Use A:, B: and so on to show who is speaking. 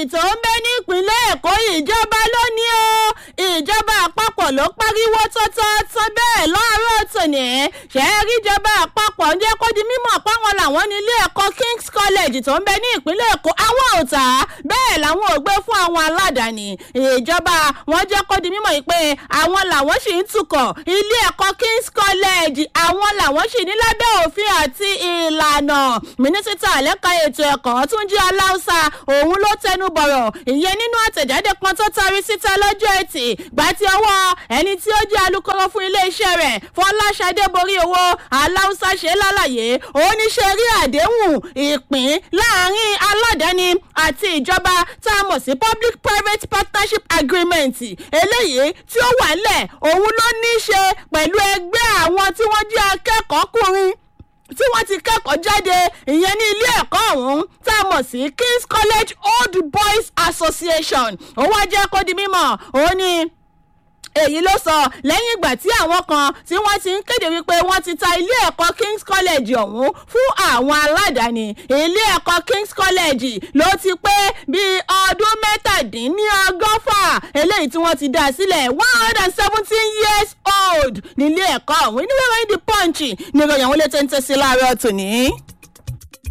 A: tó ń bẹ ní ìpínlẹ̀ èkó ìjọba ló ní o ìjọba àpapọ̀ ló pariwo tọ́tọ́tọ́ bẹ́ẹ̀ láàárọ̀ tòní ṣe é rí ìjọba àpapọ̀ ń jẹ́ kó di mímọ̀ páwọn làwọn ní ilé ẹ̀kọ́ king's college tó ń bẹ ní ìpínlẹ̀ èkó àwọn ò tà á bẹ́ẹ̀ làwọn ò gbé fún àwọn aládàáni ìjọba wọn jẹ́ kó di mímọ̀ yìí pé àwọn làwọn sì ń tukọ̀ ilé ẹ̀kọ́ king's college àwọn làwọn sì ní lábẹ́ òfin àti ìlànà mínísítà lẹ́ka ètò ẹ̀kọ́ tún jẹ́ aláùsà òun ló tẹnu bọ̀rọ̀ ìyẹn nínú àtẹ̀jáde kan tó tarí síta lọ́jọ́ ẹtì gbà tí ọwọ́ ẹni tí ó jẹ́ alukoro fún iléeṣẹ́ rẹ̀ fọláṣadé borí owó aláùsà ṣe lálàyé òun ní ṣe rí àdéhùn ìpín láàrin aládàáni àti ìjọba tá a mọ̀ sí public private partnership agreement eléyìí tí ó wà ńlẹ̀ òun ló ní í ṣe pẹ̀lú ẹgbẹ́ àwọn tí wọ́n jẹ́ akẹ́kọ̀ọ́kùnrin tí wọ́n ti kẹ́kọ̀ọ́ jáde ìyẹn ní ilé ẹ̀kọ́ ọ̀hún tá a mọ̀ sí king's college old boys association ó wá jẹ́ kó di mímọ̀ òun ni èyí ló sọ lẹ́yìn ìgbà tí àwọn kan tí wọ́n ti ń kéde wípé wọ́n ti ta ilé ẹ̀kọ́ king's college ọ̀hún fún àwọn aládàáni ilé ẹ̀kọ́ king's college ló ti pé bíi ọdún mẹ́tàdínlọ́gọ́fà eléyìí tí wọ́n ti dá sílẹ̀ one hundred and seventeen years old nílé ẹ̀kọ́ ọ̀hún inú ìròyìn the punch ní ìròyìn àwọn ilé tó ń tẹ̀sí láàárọ̀ tòní.